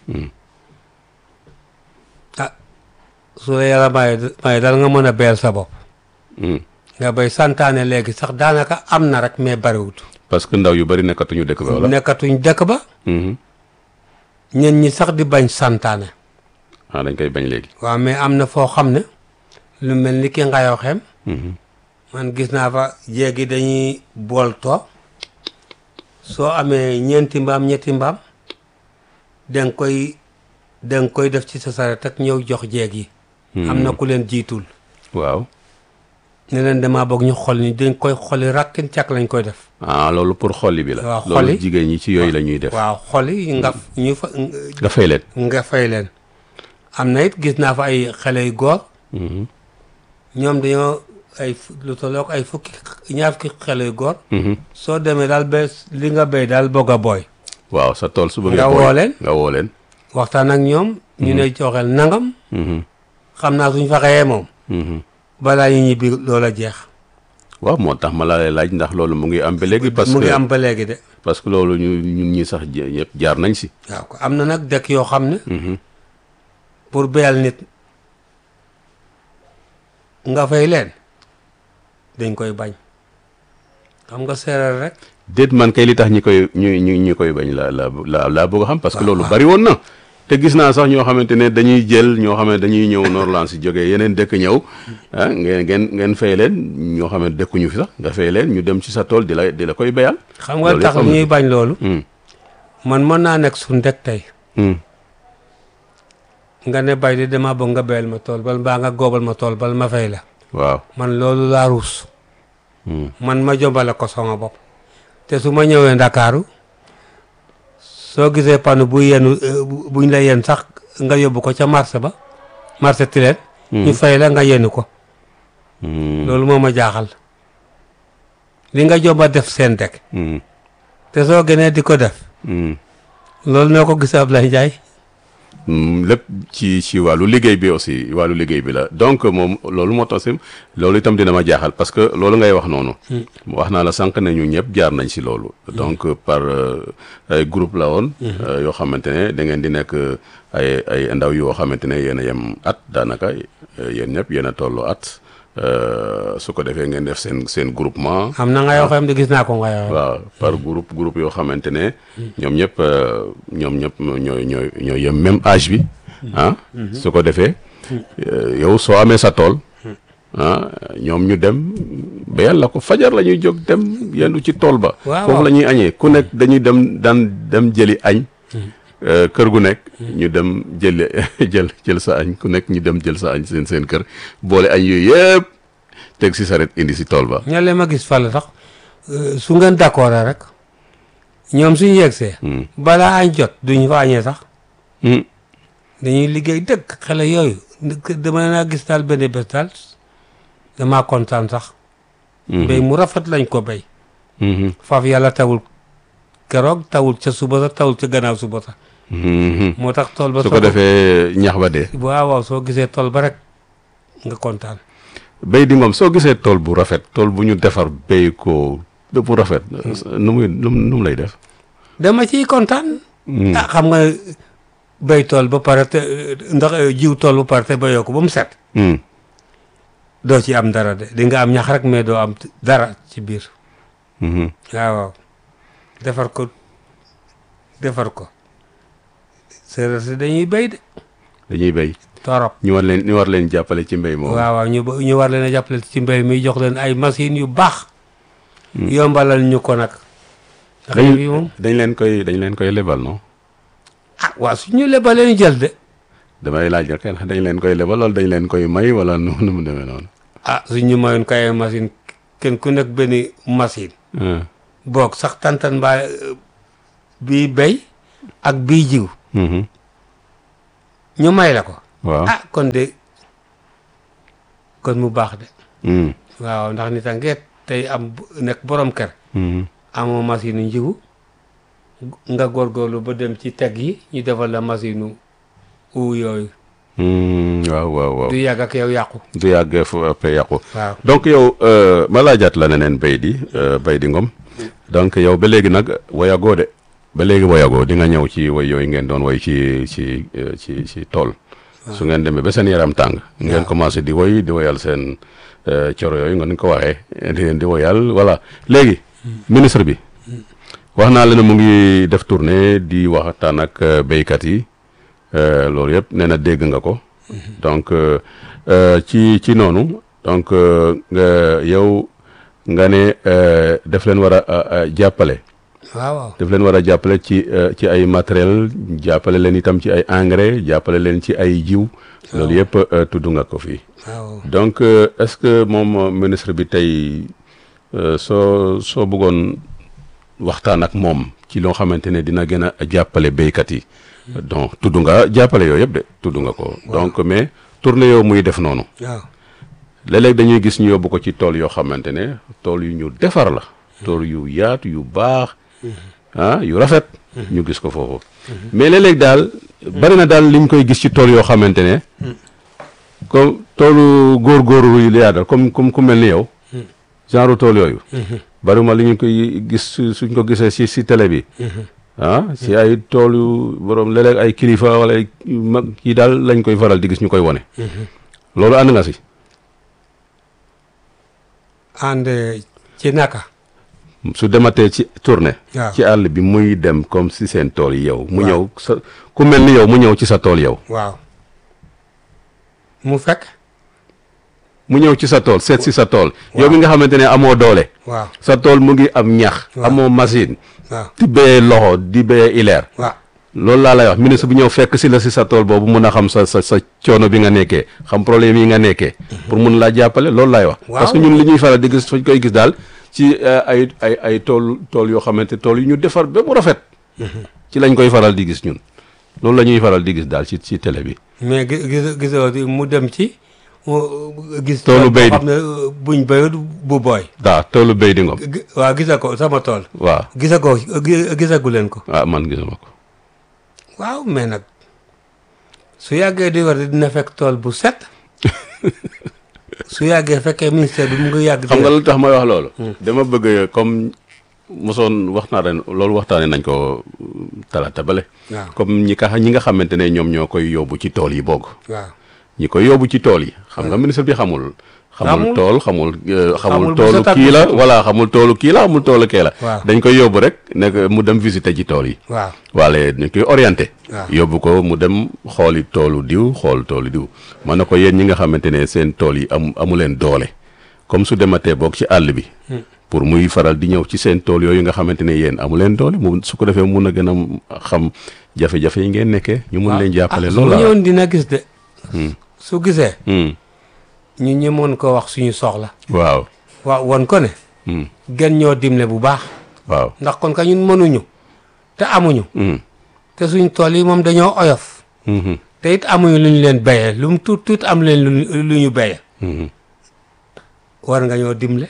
ah su la yàlla maye maye dal nga mën a beyal sa bopp Hmm. nga bay santaane léegi sax daanaka am na rek mais bariwut parce que ndaw yu bari nekkatuñu dëkk ba wala nekkatuñ dëkk ba Mhm. ñen ñi sax di bañ santaane ah dañ koy bañ léegi waaw mais am na foo xam ne lu mel ni ki ngayoo xem Mhm. man gis naa fa jéegi dañuy bool too soo amee ñeenti mbaam ñetti mbaam danga koy danga koy def ci sa saret ak ñëw jox jéeg yi am na ku leen jiitul waaw ne leen dama bëgg ñu xol ni dañ koy xoli rakkin càkk lañ koy def ah loolu pour xolli bi la Waaw, loolu xolli. jigéen ñi ci yooyu la ñuy def waaw xoli nga ñu fa nga fay leen nga fay leen am na it gis naa fa ay xale yu góor Mhm. ñoom dañoo ay fu- lu tollook ay fukki ñaar fukki xale yu góor Mhm. soo demee daal ba li nga béy daal bëgg a booy waaw sa tool su bëggee Nga booy, woo leen. nga woo leen waxtaan ak ñoom ñu ne joxeel nangam Mhm. xam naa suñ fa xëyee moom Mhm. balaa ñu ñibbi loola jeex waaw moo tax ma la lay laaj ndax loolu mu ngi am ba léegi parce mu ngi que am ba léegi de parce que loolu ñu ñun ñi sax je- ñëpp jaar nañ si waaw ko am na nag dëkk yoo xam ne Mhm. pour béyal nit nga fay leen dañ koy bañ xam nga séeréer rek déet man kay li tax ñi koy ñu ñu ñi koy bañ la la la laa bëgg a xam parce que Waaw, loolu waaw. bari woon na te gis naa sax ñoo xamante ne dañuy jël ñoo xam ne dañuy ñëw Norland si jógee yeneen dëkk ñëw ah ngeen ngeen ngeen fay leen ñoo xam ne dëkkuñu fi sax nga fay leen ñu dem ci sa tool di la di la koy béyal xam nga Loolu tax yëpp am na. ñuy bañ loolu Hmm. man mën naa nekk suñ dëkk tey Hmm. nga ne bay di dama bëgg nga béyal ma tool bal mbaa nga góobal ma tool bal ma fay la waaw man loolu laa ruus Hmm. man ma jombale ko sama bopp te su ma ñëwee ndakaaru soo gisee panne bu yenu euh, bu- buñ la yen sax nga yóbbu ko ca marché ba marché tileen ñu fay la nga yenu ko Hmm. loolu moo ma jaaxal li nga jomba def seen dëkk Hmm. te soo gënee di ko def Hmm. loolu noo ko gisee Ablaye Ndiaye Mm, lépp ci ci wàllu liggéey bi aussi wàllu liggéey bi la donc moom loolu moo tax si loolu itam dina ma jaaxal parce que loolu ngay wax noonu. wax naa la sànq ne ñu ñëpp jaar nañ si loolu. donc par euh, ay groupe la woon. euh, yoo xamante ne da ngeen di nekk euh, ay ay ndaw yoo xamante ne yéen a yem at daanaka euh, yéen ñëpp yéen a tolloo at euh, su ko defee ngeen def seen seen groupement. am na nga yoo xam ne gis naa ko nga yoo waaw par groupe groupe yoo xamante ne ñoom ñëpp euh, ñoom ñëpp ñooy ñooy ñooy yem même âge bi ah su ko defee euh, yow soo amee sa tool ah ñoom ñu dem ba yàlla ko fajar la ñuy jóg dem yendu ci tool ba Waaw, foofu waaw. la ñuy añee ku nekk dañuy dem daan dem jëli añ euh, kër gu nekk ñu dem jëli jël jël sa añ ku nekk ñu dem jël sa añ seen seen kër boole añ yooyu yëpp teg si saret indi si tool ba ñale ma gis fàll sax euh, su ngeen d'accord rek ñoom suñu yegsee Hmm. balaa añ jot duñ fa añee sax Hmm. dañuy liggéey dëkk xale yooyu dama naa gis daal benn bés daal damaa kontaan sax béy mu rafet lañ ko béy Mhm. faaf yàlla tawul keroog tawul ca suba sa tawul ca gannaaw suba sa Mhm. moo tax tool ba su soo ko defee ñax ba dee waaw waaw soo gisee tool ba rek nga kontaan béy di ngoom soo gisee tool bu rafet tool bu ñu defar béy ko bépp bu rafet nu muy nu mu nu mu lay def dama ciy kontaan ah xam nga béy tool ba pare te ndax jiw tool ba pare te béyoo ko ba mu set Hmm. doo ci am dara de di nga am ñax rek mais doo am dara ci biir Mhm. waaw waaw defar ko defar ko séeréer si dañuy béy de dañuy béy torop ñu war leen ñu war leen jàppale ci mbéy moom waaw waaw ñu ba- ñu war leen a jàppale ci mbéy mi jox leen ay machines yu baax yombalal ñu ko nag ndax dañ yi moom dañ leen koy dañ leen koy lebal non ah waaw su ñu lebalee ñu jël de damay laaj rek dañ leen koy lebal wala dañ leen koy may wala nu nu mu demee noonu ah su ñu mayoon ko ay machine kenn ku nekk benn machine ah. boog sax tantan mbaa euh, bii béy ak bii jiw Mhm. ñu may la ko waaw ah kon de kon mu baax de Hmm. waaw ndax nit a ngeet tey am bu- nekk borom kër Mhm. amoo machine yu njigu nga góorgóorlu ba dem ci teg yi ñu defal la machine u yooyu Hmm. waaw waaw waaw du yàgg ak yow yàqu du yàgg fu après yàqu waaw donc yow euh, ma laajaat la neneen bay di euh, bay di ngom donc yow ba léegi nag woyagoo de ba léegi woyagoo di nga ñëw ci woy yooyu ngeen doon woy ci ci euh, ci ci tool su ngeen demee ba seen yaram tàng ngeen commencé di woy di woyal seen euh, coro yooyu nga ni ko waxee di leen di woyal voilà léegi ministre bi wax naa la ne mu ngi def tournée di waxtaan ak euh, béykat yi euh, loolu yëpp nee na dégg nga ko donc euh, euh, ci ci noonu donc euh, nga yow nga ne euh, def leen war a a- a jàppale waaw waaw daf leen war a jàppale ci euh, ci ay matériel jàppale leen itam ci ay engrais jàppale leen ci ay jiw loolu yëpp euh, tudd nga ko fii waaw donc euh, est-ce que moom euh, ministre bi tey euh, soo soo bëggoon waxtaan ak moom ci loo xamante ne dina gën a jàppale béykat yi donc tudd nga jàppale yooyu yëpp de tudd nga ko donc mais tournée yow muy def noonu waaw léeg-léeg dañuy gis ñu yóbbu ko ci tool yoo xamante ne tool yu ñu defar la tool yu yaatu yu baax ah yu rafet ñu gis ko foofu mais léeg-léeg daal bari na daal liñ koy gis ci tool yoo xamante ne comme toolu góor-góorlu yu yaa daal comme comme ku mel ni yow genre tool yooyu bariwuma li ñu koy gis su- suñ ko gisee si si télé bi ah si ay tool yu borom léeg-léeg ay kilifa wala ay mag yi daal lañ koy faral di gis ñu koy wone loolu ànd nga si ànd ci naka su dematee ci tournée waaw ci àll bi muy dem comme si seen tool yi yow mu Waaw. ñëw sa ku mel ni yow mu ñëw ci sa tool yow waaw mu fekk mu ñëw ci sa tool seet si sa tool yow mi nga xamante ne amoo doole waaw sa tool mu ngi am ñax Waaw. amoo machine waaw di béyee loxo di béyee ileer waaw loolu laa lay wax ministre bu ñëw fekk si la si sa tool boobu mun a xam sa sa sa coono bi nga nekkee xam problème yi nga nekkee pour mun laa jàppale loolu laay wax Waaw. parce que ñun li ñuy faral di gis fañ koy gis daal ci euh, ay ay ay tool tool yoo xamante tool yu ñu defar ba mu rafet ci lañ koy faral di gis ñun loolu la ñuy faral di gis daal ci ci télé bi mais gis gis gisoo di mu dem ci mu gis Toolu béy boo xam ne buñ béyut bu booy daa toolu béy di ngom gi- waaw gisa ko sama tool waaw gisa ko gi- gisagu leen ko ah man gisuma ko waaw mais nag su yàggee di war dina fekk tool bu set su yàggee fekkee ministère bi mu ngi yàgg xam nga lu tax may wax loolu dama bëgg comme mosoon wax naa ren loolu waxtaane nañ ko talaata bale waaw comme ñi ka ñi nga xamante ne ñoom ñoo koy yóbbu ci tool yi bokk waaw ñi koy yóbbu ci tool yi xam nga ministre bi xamul xamul Xamul. tool xamul euh, Xamul xamul bu toolu set ak kii bu la setul. voilà xamul toolu kii la xamul toolu kee la Waaw. dañ koy yóbbu rek nekk mu dem visiter ci tool yi waaw waale dañ koy orienté Waaw. yóbbu ko mu dem xooli toolu diw xool toolu diw man na ko yéen ñi nga xamante ne seen tool yi am amu leen doole comme su dematee boog ci àll bi pour muy faral di ñëw ci seen tool yooyu nga xamante ne yéen amu leen doole mu su ko defee mun a gën a xam jafe-jafe yi ngeen nekkee ñu mun leen jàppale ah, loolu su la ñëwoon dina gis de su gisee Hmm. ñu ñi mën ko wax suñu soxla waaw waaw won ko ne Hmm. gën ñoo dimle bu baax waaw ndax kon ka ñun mënuñu te amuñu Hmm. te suñ tool yi moom dañoo oyof Mhm. te it amuñu lu ñu leen béyee lu mu tuut tuut am leen lu lu ñu béyee Mhm. war nga ñoo dimle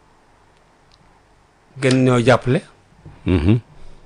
gën ñoo jàppale Mhm.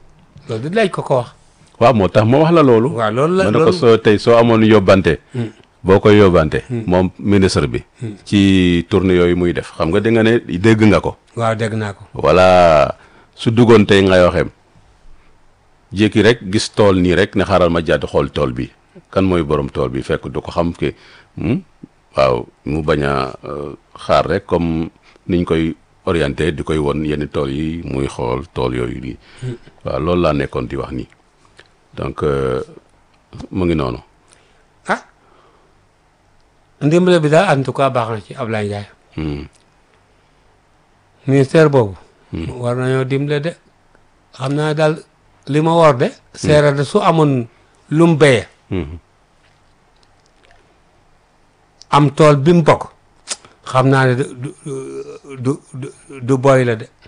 loolu di laaj ko ko wax waaw moo tax ma wax la loolu waaw loolu la ma ne ko loolu soo tey soo amoon yóbbante boo koy yóbbante moom ministre bi ci tournée yooyu muy def xam nga di nga ne dégg nga ko waaw dégg naa ko wala su duggoon tey nga waxeem jékki rek gis tool nii rek ne xaaral ma jàdd xool tool bi kan mooy borom tool bi fekk du ko xam ke hmm? waaw mu bañ a euh, xaar rek comme niñ koy orienté di koy won yenn tool yi muy xool tool yooyu nii waaw loolu laa nekkoon di wax nii donc euh, mu ngi noonu ah ndimbale bi daal en tout cas baax na ci Ablaye Ndiaye Hmm. ministère boobu war nañoo dimbale de xam naa daal li ma war de seera de su amoon lu mu béyee Mhm. am tool bi mu bokk xam naa ne du du du du du boy la de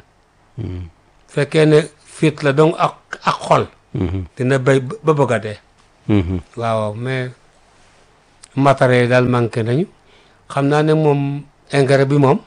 fekkee ne fit la donc ak ak xol Mhm. dina béy ba bëgg a dee Mhm. waaw mais matériel yi daal manqué nañu xam naa ne moom engrais bi moom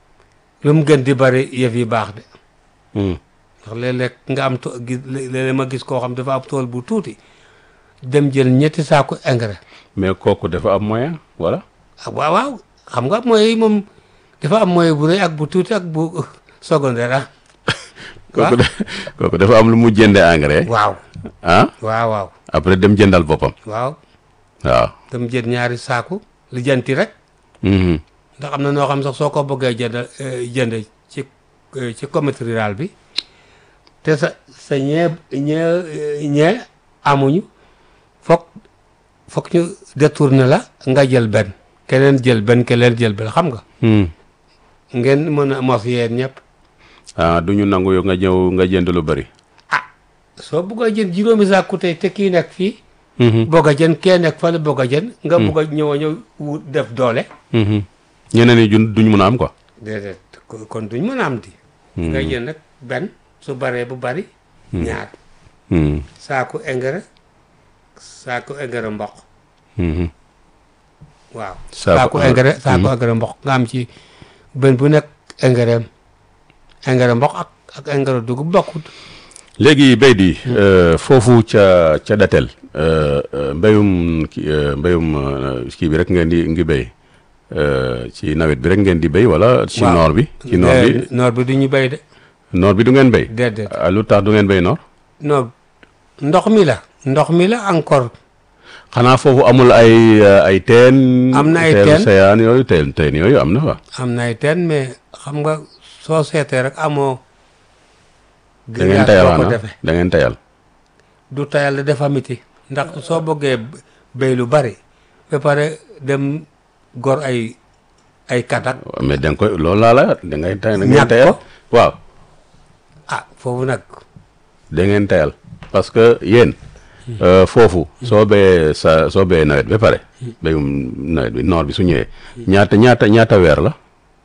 lu mu gën di bari yëf yi baax de Hmm. ndax léeg-léeg nga am to gis léeg-léeg ma gis koo xam dafa am tool bu tuuti dem jël ñetti saako engrais mais kooku dafa am moyen voilà ah waaw waaw xam nga mooy moom dafa am moyen bu rëy ak bu tuuti ak bu secondaire ah kooku de kooku dafa am lu mu jënde engrais waaw ah waaw waaw après dem jëndal boppam waaw waaw dem jël ñaari saaku lijjanti rek Mhm. ndax am na noo xam sax soo ko bëggee jënd eh, jënd ci eh, ci comité rural bi te sa sa ñee ñee ñee amuñu foog foog ñu détourné la nga jël benn keneen jël benn keneen jël benn xam nga Hmm. ngeen mën a mos yeen ñëpp ah du ñu nangu yow nga ñëw nga jënd lu bëri ah soo bëgg a jënd juróomi saaku tey te kii nekk fii Mhm. bëgg a jënd kee nekk fële bëgg a jënd nga bëgg a ñëw a ñëw wut def doole Mhm. ñeneen ñi jun duñ mun a am quoi déedéet ko- kon duñ mën a am di nga jënd nag benn su baree bu bari ñaar Hmm. saaku engrais saaku engrais mboq Mhm. waaw Saaku saaku engrais. engrais saaku engrais mboq nga am ci benn bu nekk engrais am engrais mboq ak ak engrais dugub bokkut léegi béy di euh, foofu ca ca datel euh, euh, mbéyum ki euh, mbéyum euh, kii bi rek ngeen di ngi béy euh, ci nawet bi rek ngeen di béy wala ci Waaw. noor bi ci noor bi Eh, noor bi du ñu béy de noor bi du ngeen béy déedéet ah, lu tax du ngeen béy noor non ndox mi la ndox mi la encore xanaa foofu amul ay euh, ay teen Am na ay teenu teen. seyaan yooyu teen teen yooyu am na fa am na ay teen mais xam nga soo seetee rek amoo da ngeen grillage tayal boo ko xanaa defee da ngeen tayal du tayal la dafa miti ndax soo bëggee béy lu bari ba pare dem gor ay ay katak mais da nga koy loolu laa la da ngay tay da ngeen Ñàkk tayal ko. waaw ah foofu nag da ngeen tayal parce que yéen euh, foofu soo béyee sa soo béyee nawet ba pare béyum nawet bi noor bi su ñëwee ñaata ñaata ñaata weer la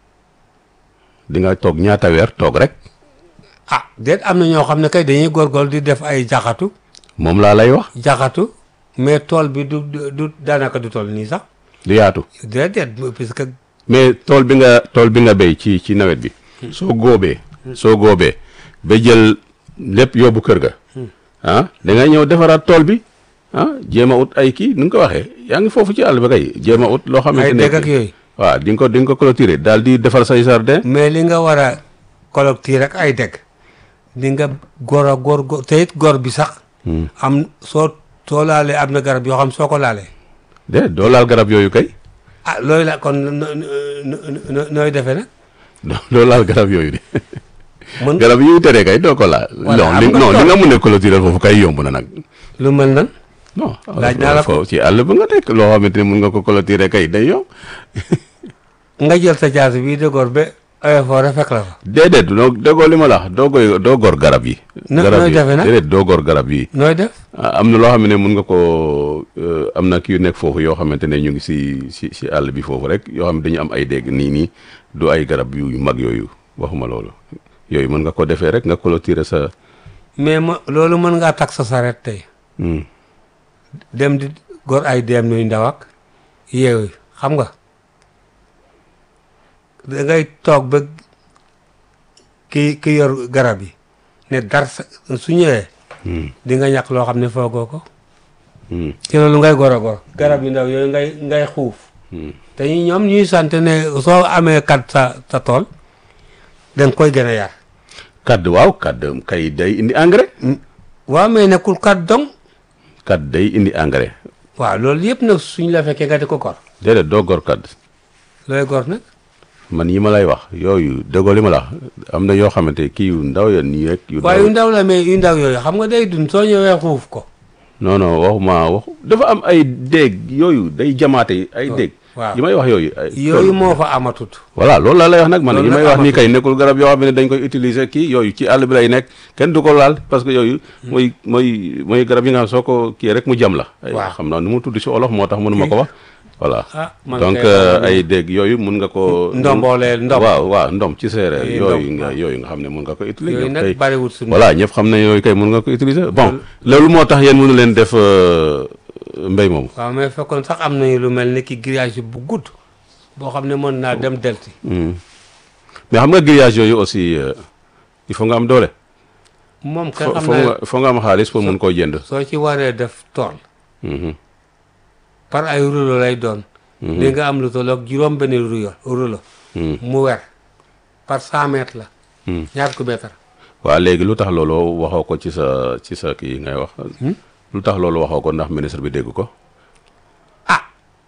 di nga toog ñaata weer toog rek ah déet am na ñoo xam ne kay dañuy góorgóorlu di def ay jaxatu moom laa lay wax jaxatu mais tool bi du du du daanaka du tool nii sax du yaatu déedéet puisque mais tool bi nga tool bi nga béy ci ci nawet bi soo góobee soo góobee ba jël lépp yóbbu kër ga ah da ngay ñëw defaraat tool bi ah jéem a ut ay kii nu nga ko waxee yaa ngi foofu ci àll ba kay jéem a ut loo xamante ay ne dégg ak yooyu waaw di nga ko di nga ko clôturer daal di defar say jardin mais li nga war a collecter rek ay dégg di nga góor a góor góor te it góor bi sax am soo soo laalee am na garab yoo xam soo ko laalee de doo laal garab yooyu kay ah looy la kon no- no- no- no- nooy defee nag doo doo laal garab yooyu de mën garab yi ñu teree kay doo ko laal Voilà, non am li nga non li tool. nga mun a clôturer foofu kay yomb na nag lu mel nan non Laaj naa la ko. foofu ci àll ba nga nekk loo xamante ne mun nga ko clôturer kay day yomb nga jël sa jaasi bii de góor ba effort fekk la fa déedéet doo déggoo li ma la wax doo koy doo gor garab yi Na- garab nooy yi defe nag? déedéet doo gor garab yi nooy def Ah, am na loo xam ne mun nga ko euh, am na kii yu nekk foofu yoo xamante ne ñu ngi si si si àll bi foofu rek yoo xam ne dañu am ay dégg nii nii du ay garab yu yu mag yooyu waxuma loolu yooyu mën nga ko defee rek nga clôturer sa mais ma loolu mën ngaa tak sa saret tey hmm. dem di góor ay dem nuy ndaw ak yeewu xam nga da ngay toog ba ki ki yor garab yi ne dar sa su ñëwee Hmm. di nga ñàkk loo xam ne foogoo ko Hmm. ci loolu ngay gor a gor garab yu ndaw yooyu ngay ngay xuuf Hmm. te ñu- ñoom ñuy sant ne soo amee kat sa sa tool danga koy gën a yar kadd waaw kadd kay day indi engrais. waaw mais nekkul kat dong kadd day indi engrais. waaw loolu yëpp nag suñ la fekkee nga di ko gor déedéet doo gor kadd. looy gor nag man yi ma lay wax yooyu déggoo li ma la wax am na yoo xamante kii yu ndaw ya nii rek. yu waaye yu ndaw ndaw la mais yu ndaw yooyu xam nga day dund soo ñëwee xuuf ko non non waxuma wax dafa am ay déeg yooyu day jamaate ay déeg. waaw. yi may wax yooyu. ay yooyu moo fa amatut voilà loolu laa lay wax nag man Loolu yi may nag wax nii amatul. kay nekkul garab yoo xam ne dañ koy utiliser kii yooyu ci àll bi lay nekk kenn du ko laal parce que yooyu. mooy mooy mooy garab yi nga xam soo ko kii rek mu jam la. ay Waaw. xam naa nu mu tudd si olof moo tax mënuma ko wax. voilà ah man donc kay euh, xamuma ay dégg yooyu mun nga ko. ndombooleel ndom waaw waaw ndom ci séeréer Ay, yooyu ndom, nga waaw. yooyu nga xam ne mun nga ko utiliser. yooyu ñëpp kay nag bariwul suñu voilà ñëpp xam nañ yooyu kay mun nga ko utiliser bon loolu moo tax yéen mënu leen def euh, mbéy moomu. waaw mais fekkoon sax am nañu lu mel ni ki grillage bu gudd boo xam ne mën naa dem delti Hmm. mais xam nga grillage yooyu aussi euh, il faut nga am doole. moom kay fo xam foo naa nga foo nga am xaalis pour mun koo jënd. soo ci waree def tool Mhm. par ay rouleau lay doon li nga am lu tolloog juróom benn rouleau rouleau Hmm. mu wer par cent mètres la Hmm. ñaar ku mètre waaw léegi lu tax loolu waxoo ko ci sa ci sa kii ngay wax. lu tax loolu waxoo ko ndax ministre bi dégg ko. ah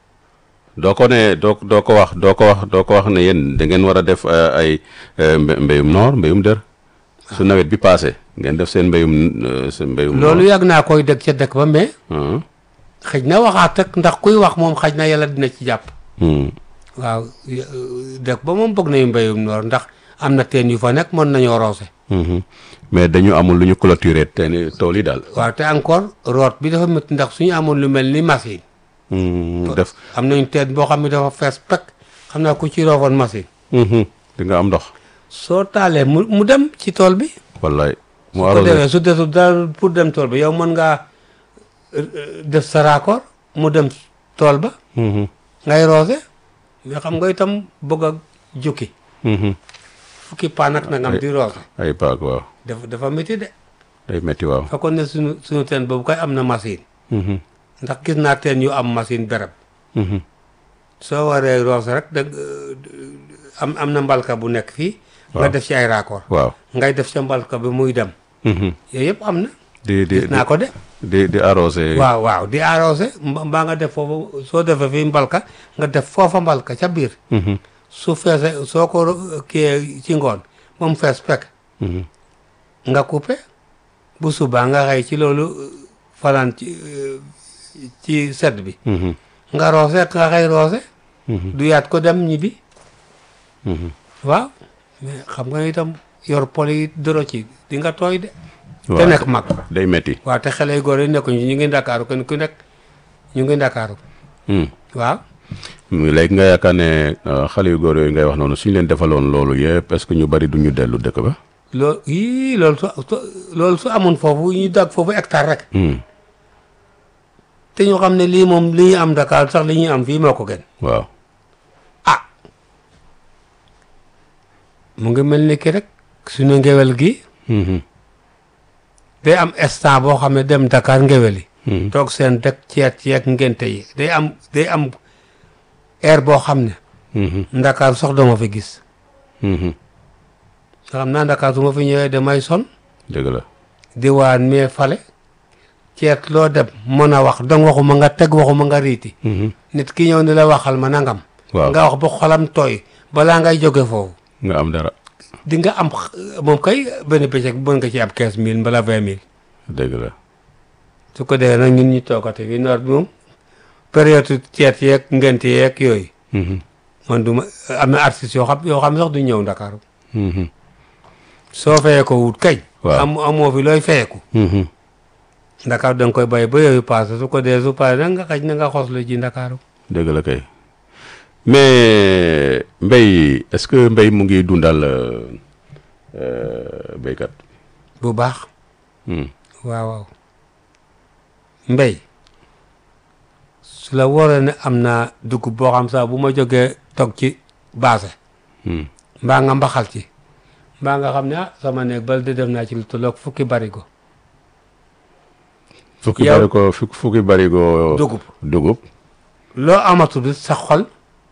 doo ko ne doo doo ko wax doo ko wax doo ko wax ne yéen da ngeen war a def euh, ay euh, mbé- mbéyum noor mbéyum dër. su nawet bi paase ngeen def seen mbéyum euh, seen mbéyum. loolu yàgg naa koy dëkk ca dëkk ba mais noor. xëj na waxaat ak ndax kuy wax moom xëj na yàlla dina ci jàpp Hmm. waaw y- dëkk ba moom bëgg nañu mbéyum noor ndax am na teen yu fa nekk mën nañoo roose Mhm. mais dañu amul lu ñu clôturer te ni tool yi daal. waaw te encore root bi dafa métti ndax suñu amoon lu mel ni machine Hmm, def. am nañu teen boo xam ne dafa fees pek xam naa ku ci roofoon machine Mhm. di nga am ndox. soo taalee mu mu dem ci tool bi wallaay. mu su ko arrosé defee su desul dara pour dem tool bi yow mën ngaa euh, euh, def sa raccord mu dem tool ba Mhm. ngay roose mais xam nga itam bëgg a jukki Mhm. fukki paan ak nangam di roose ay paak waaw dafa dafa métti de day metti waaw. fekkoon ne suñu suñu teen boobu koy am na machine Mhm. ndax gis naa teen yu am machine berab Mhm. soo waree roose rek da am am na mbalka bu nekk fii nga Waaw. def ci ay raccord waaw. ngay def ca mbalka bi muy dem Mhm. yooyu yëpp am na di di gis naa ko de di di arrosé. waaw waaw di arrosé mba- mbaa nga def foofu soo defee fii mbalka nga def foofa mbalka ca biir Mhm. su feese soo ko ro- kiyee ci ngoon moom fees pekk Mhm. nga coupé bu subaa nga xëy ci loolu euh, fanaan ci euh, ci sedd bi Mhm. nga roose nga xëy roose Mhm. du yaat ko dem ñibbi Mhm. waaw mais xam nga itam yor pol yi doro ci di nga tooy de te waaw nekk mag day metti. waaw te xale yu góor yi nekkuñu ñu ngi ndakaaru kenn ku nekk ñu ngi ndakaaru Hmm. waaw léegi nga yaakaar ne euh, xale yu góor yooyu ngay wax noonu suñu leen defaloon loolu yëpp est-ce que ñu bari duñu dellu dëkk ba. loolu yii loolu su su- loolu su amoon foofu ñu dag foofu hectare rek Hmm. te ñu xam ne lii moom li ñu am Dakar sax li ñuy am fii moo ko gën waaw. ah mu ngi mel ni ki rek suñu ngewel gi Mhm. day am instant boo xam ne dem Dakar ngewel yi Mhm. toog seen dëkk ceet ceet ngente yi day am day am air boo xam ne Mhm. Ndakaar sox dama fi gis Mhm. nga xam naa Ndakaar su ma fi ñëwee damay son dëgg la. diwaan mais fale ceet loo dem mën a wax dong waxuma nga teg waxuma nga riiti Mhm. nit ki ñëw ni la waxal ma nangam waaw nga wax ba xolam tooy balaa ngay jóge foofu nga am dara. di nga am x- moom kay benn bëccëg mën nga ci am quinze mille mbala vingt mille dëgg la. su ko defee nag ñun ñu toogate fii noor bi moom période ceet yeeg ngent yeeg yooyu Mhm. man du ma am na artistes yoo xam yoo xam sax du ñëw Ndakaaru Mhm. soo fayee ko wut kañ Waaw. am amoo fi looy fayeeku Mhm. Ndakaaru da nga koy bàyyi ba yooyu passé su ko dee su passé nag nga xaj na nga xoslu ji Ndakaaru dëgg la kay mais mbéy est-ce que mbéy mu ngi dundal euh, euh, béykat. bu baax Hmm. waaw waaw mbéy su la wóoree ne am naa dugub boo xam sax bu ma jógee toog ci baase Hmm. mbaa nga mbaxal ci mbaa nga xam ne ah sama néeg bal di def naa ci lu tolloog fukki barigo fukki yow- bari ko fukki fukki bari ko dugub dugub loo amatul sa xol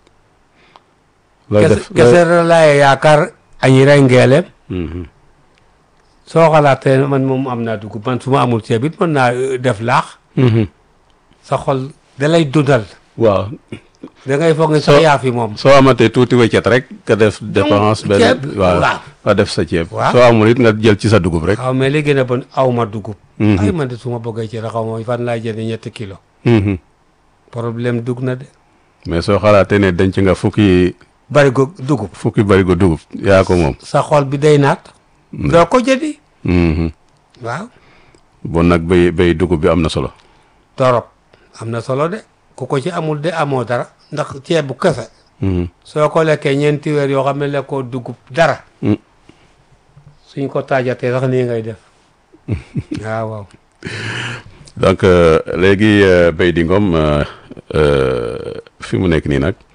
looy kese def kese la laay yaakaar añi rey ngeeleem Mhm. soo xalaatee man moom am naa dugub man su ma amul ceeb it mën naa euh, def laax Mhm. sa xol da lay dundal waaw da ngay foog ne sax Soo- yaa fi moom soo amatee tuuti weccet rek nga def dépense benn ceeb, waaw waaw. nga def sa ceeb Waaw. soo amul it nga jël ci sa dugub rek waaw mais li gën a bon aw ma dugub Mhm. ay man de su ma bëggee ci xaw ma fan laay jënd ñetti kilo Mhm. problème dugg na de mais soo xalaatee ne denc nga fukki bari go dugub fukki barigo dugub yaa ko moom sa xol bi day naat doo ko jëndi Mhm. waaw bon nag bay bay dugub bi am na solo torop am na solo de ku ko ci amul de amoo dara ndax ceeb bu kese Mhm. soo ko lekkee ñeenti weer yoo xam ne lekkoo dugub dara Mm. suñ ko taajatee sax nii ngay def waaw waaw donc euh, léegi euh, Baydy Ngom euh, euh, fi mu nekk nii nag